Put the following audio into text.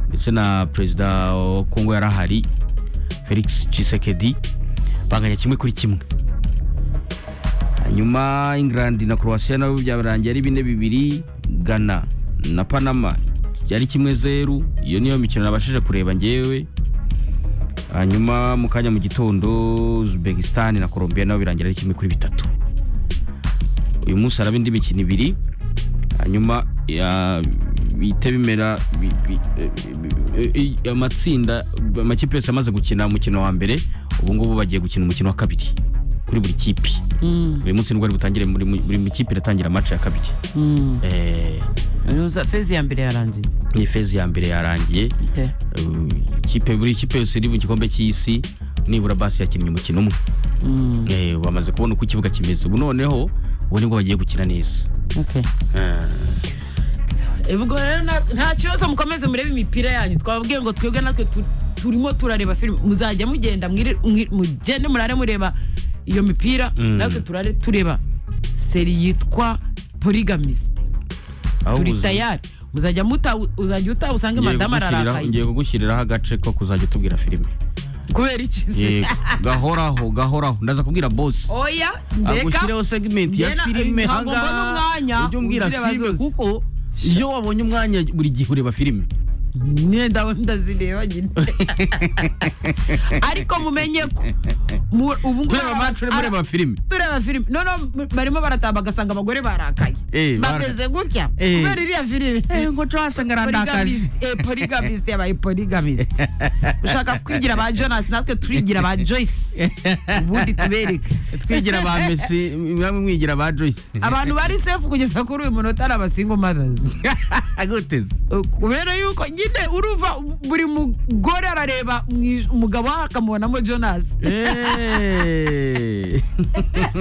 ndetse na perezida wa kongo yari ahari felix Tshisekedi banganya kimwe kuri kimwe hanyuma england na croatia nabo byabarangiye ari bine bibiri ghana na panama yari kimwe zeru iyo niyo mikino nabashije kureba ngewe hanyuma mu kanya mu gitondo uzbekistan na colombia nabo birangira ari kimwe kuri bitatu uyu munsi haraba indi mikino ibiri hanyuma ya- bihita bimera bi- bi- eh, bi- eh, eh, amatsinda amakipe yose amaze gukina umukino wa mbere ubu ngubu bagiye gukina umukino wa kabiri kuri buri kipe Mm, uyu munsi nibwo ari butangire muri- muri- buri kipe iratangira match ya kabiri mm. Eh, Uza- fezi ya mbere yarangiye ni fezi ya mbere yarangiye Ite? Uh, ikipe buri kipe yose iri mu gikombe cy'isi nibura basi yakinnye umukino umwe Mm, Eh, bamaze kubona uko ikibuga kimeze ubu noneho ubu nibwo bagiye gukina neza okay. Eh, ubwo rero na- nta kibazo mukomeze murebe imipira yanyu twababwiye ngo twebwe natwe tu- turimo turareba filime muzajya mugenda mwire- mwi- mugende murare mureba iyo mipira Mm. natwe turare tureba seri yitwa poligamist Aho turi uzi- tayari muzajya muta uzajya uta usange ngiye madamu kugushyiriraho- ararakaye ngiye kugushyiriraho agace ko kuzajya utubwira filime kubera iki se Yego, gahoraho gahoraho ndaza kubwira bosi oya mbega agushyiriho segment ya Njye na- filime ntabwo mbona ahangaha, umwanya, ujye umbwira uzireba filime zose. kuko iyo wabonye umwanya buri gihe ureba filime imyenda ndazireba nyine ariko mumenye ko mu- ubu ngubu tureba match urimo ara- ureba filime tureba filime noneho m- barimo baratamba bagasanga abagore barakaye Eh, bameze gutya Eh. kubera iriya filime ngo cyo wasanga Polygamist, eh, polygamist yabaye polygamist ushaka kwigira ba jonas natwe turigira ba joyce ubundi tubereke twigira ba mesi mwamwe mwigira ba joyce abantu bari sefu kugeza kuri uyu munota ari abasingo mothers aguteze kubera yuko nyine urumva buri mugore arareba mu ij- umugabo we akamubonamo jonas Eh.